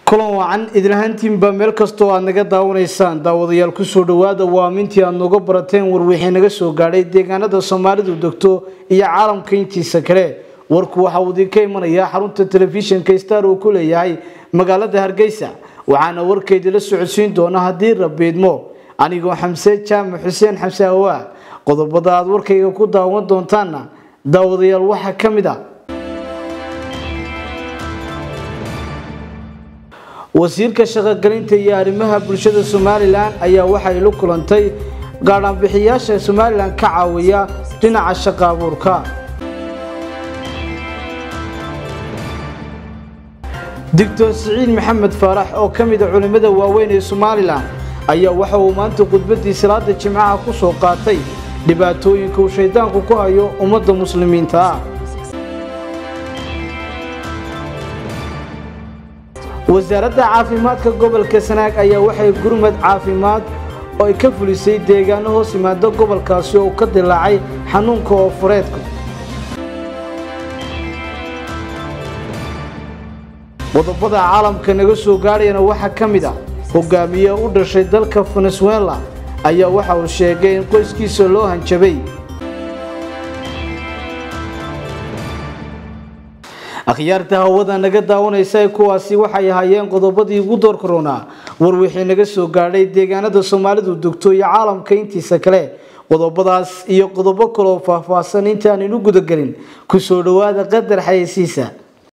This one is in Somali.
kulan wacan idinlahaantiinba meel kastoo aad naga daawanaysaan daawadayaal kusoo dhawaada waa amintii aad nooga barateen warwixii naga soo gaadhay deegaanada soomaalidu degto iyo caalamka intiisa kale warku waxa uu idinka imanayaa xarunta telefishinka star uu ku leeyahay magaalada hargeysa waxaana warkeydila socodsiin doona haddii rabiidmo anigoo xamse jaamac xuseen xamse awaa qodobada aad warkayga ku daawan doontaanna daawadayaal waxaa ka mid a wasiirka shaqogelinta iyo arrimaha bulshada somalilan ayaa waxay la kulantay gaadhaanbixiyaasha somalilan ka caawiya dhinaca shaqo abuurka doctor siciid maxamed faarax oo ka mid a culimmada waaweyn ee somalilan ayaa waxa uu maanta khudbadii salaada jimcaha ku soo qaatay dhibaatooyinka uu shaydaanku ku hayo ummadda muslimiinta ah wasaaradda caafimaadka gobolka sanaag ayaa waxay gurmad caafimaad oo ay ka fulisay deegaano hoos yimaado gobolkaasi oo ka dilaacay xanuunka oofureedka qodobada caalamka naga soo gaadhayana waxaa ka mid ah hogaamiye u dhashay dalka venezuela ayaa waxa uu sheegay in qoyskiisa loo hanjabay akhyaarta hawada naga daawanaysa kuwaasi waxay ahaayeen qodobadii ugu door koronaa warwixii naga soo gaadhay deegaanada soomaalidu degto iyo caalamka intiisa kale qodobadaas iyo qodobo kaleoo faahfaahsan intaaninu gudagelin kusoo dhawaada qadar xayeysiisa